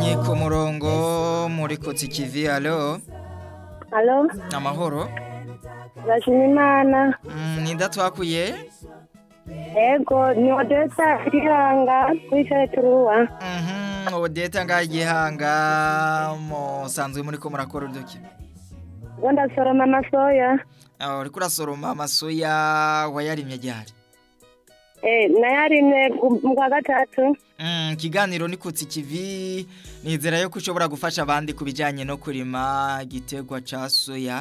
munywanyi ku murongo muri kotsi kivi alo Halo, amahoro ndashima Imana. Mm, ninda twakuye Ego, ni Odessa Gihanga kwicaye turuwa. Mhm, odeta ngaho igihanga musanzwe muri ko murakora uduki Ngo ndasoroma amasoya. aho uriko urasoroma amasoya wayarimye ryari Eh, nayarimye ku- mu kwa gatatu. Mm, ikiganiro ni kutsi kivi nizera yuko ushobora gufasha abandi ku bijyanye no kurima igiterwa ca soya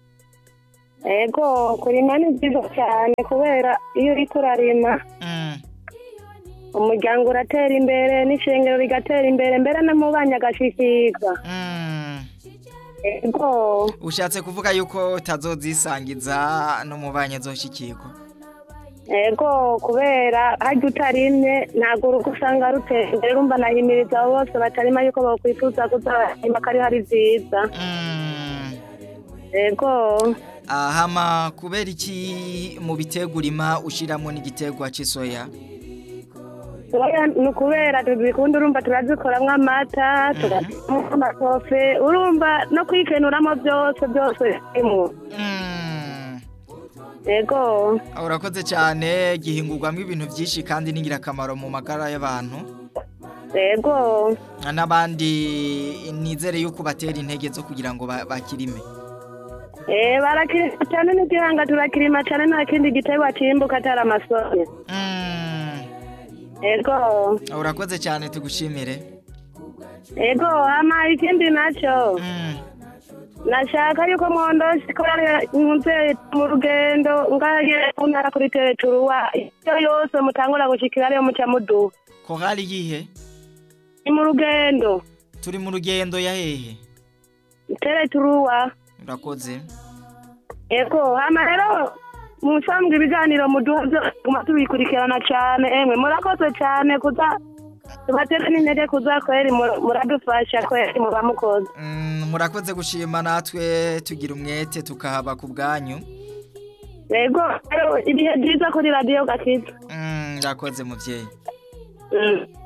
Ego, kurima ni byiza cyane kubera iyo uriko urarima Mm, umuryango uratera imbere n'ishengero rigatera imbere mbere no mu banya agashikirwa. mm. Ego, ushatse kuvuga yuko utazozisangiza no mu banye zoshikirwa ego kubera harya utarimye ntabwo urugo usanga rutera imbere rumva nahimiriza abo bose batarima yuko bakwifuza kuzarima ko ari hari byiza. Mm. Ego. ahama kubera iki mu biterwa urima ushyiramo n'igiterwa cy'isoya Soya ni ukubera tuzikunda urumva turazikoramwo amata tugakoramo amakofe urumva no kwikenuramo byose byose birimo Mm. ego urakoze cyane gihingurwamo ibintu byinshi kandi n'ingirakamaro mu magara y'abantu ego n'abandi nizere yuko batera intege zo kugira ngo ba- bakirime eh barakirima cyane n'igihanga turakirima cyane nta kindi giterwa cyimbuka atari amasoya Mm. ego urakoze cyane tugushimire ego hama ikindi nacyo Mm. nashaka yuko mwondoshe ko nkunze mu rugendo ngaye mu ntara kuri tereturuwa iyo yose mutangura gushikira ariyo muca muduha korali yihe ni mu rugendo turi mu rugendo ya hehe tereturuwa urakoze ego hama rero musambwe ibiganiro muduha byose tuguma tubikurikirana cyane emwe murakoze cyane kuza tubatera n'intege kuza kweri mu- muradufasha kweri muba mukoze Mm, murakoze gushima natwe tugira umwete tukahaba ku bwanyu ego rero ibihe byiza kuri radiyo gakiza Mm, urakoze muvyeyi Mm.